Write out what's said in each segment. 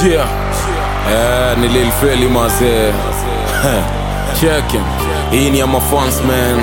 Yeah. Eh, ni Lil Feli mazee. Check him. Hii ni ya mafans man.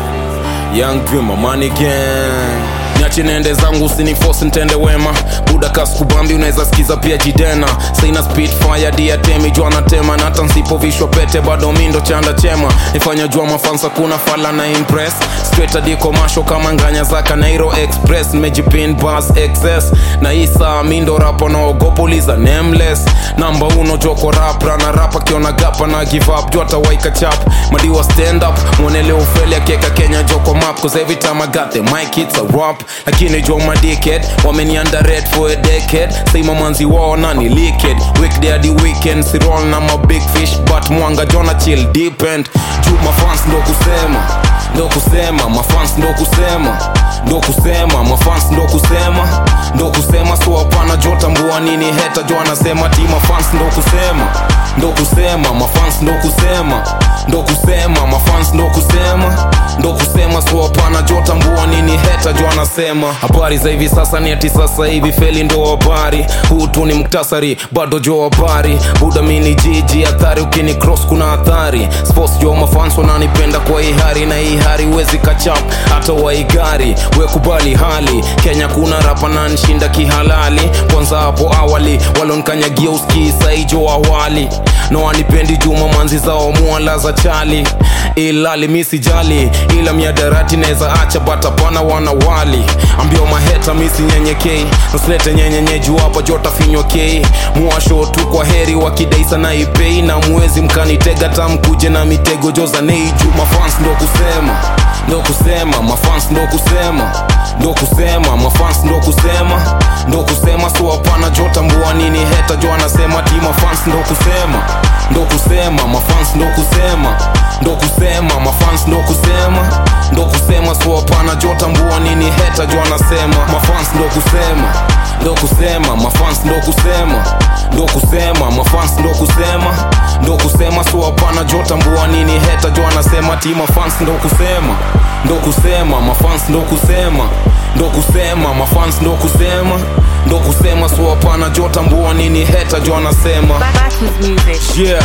Young Dreamer Money Gang. Niache nende zangu usiniforce ntende wema buda kaskubambi unaweza sikiza pia jidena saina speed fire diatemi jua natema na hata nsipovishwa pete bado mindo chanda chema ifanya jua mafansa kuna fala na impress straight hadi commercial kama nganya za Kanairo Express nimejipin bus excess na isa mindo rapo naogopa uliza nameless namba uno joko rapra na rapa kiona gapa na give up jua tawaika chap madiwa stand up mwonele ufeli akieka Kenya joko map cause every time I got the mic it's a rap lakini jo madickhead wameni underrate for a decade say mamanzi wao nani liquid weekday hadi weekend si roll na ma big fish but mwanga jona chill deep end juu mafans ndo kusema ndo kusema mafans ndo kusema ndo kusema mafans ndo kusema ndo kusema so hapana jo tambua nini heta jo anasema ti mafans ndo kusema ndo kusema mafans ndo kusema ndo kusema mafans ndo kusema ndo kusema so hapana jo tambua nini heta jo anasema habari za hivi sasa ni ati sasa hivi feli ndo habari huu tu ni muktasari bado jo habari buda mini jiji hatari ukini cross kuna hatari sports jo mafans wananipenda kwa hii hari na hii hari wezi kachap hata waigari wekubali hali kenya kuna rapa na nshinda kihalali kwanza hapo awali walonkanyagia uskii saijo awali no wanipendi juma manzi zao mwala za chali ilali misijali ila miadarati naweza acha batapana wanawali ambio maheta misi nyenyekei usilete nyenyenye juu hapa jota finywa kei mwasho tu kwa heri wakidaisa na ipei na mwezi mkanitega tamkuje na mitego joza nei juu mafans ndo kusema ndo kusema mafans ndo kusema ndo kusema mafans ndo kusema ndo kusema so hapana jo tambua nini heta jo anasema ti mafans ndo kusema ndo kusema mafans ndo kusema ndo kusema mafans ndo kusema ndo kusema so hapana jo tambua nini heta jo anasema mafans ndo kusema ndo kusema mafans ndo kusema ndo kusema mafans ndo kusema ndo kusema so hapana jo tambua nini heta jo anasema ti mafans ndo kusema ndo kusema mafans ndo kusema ndo kusema mafans ndo kusema ndo kusema so hapana jo tambua nini heta jo anasema Backwards music. Yeah.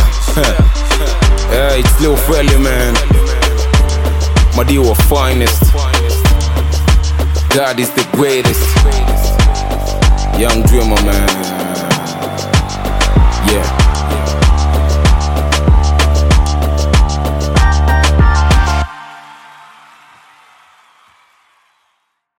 yeah, it's Lil Felly, man. Madiwa finest. God is the greatest. Young Dreamer, man. Yeah.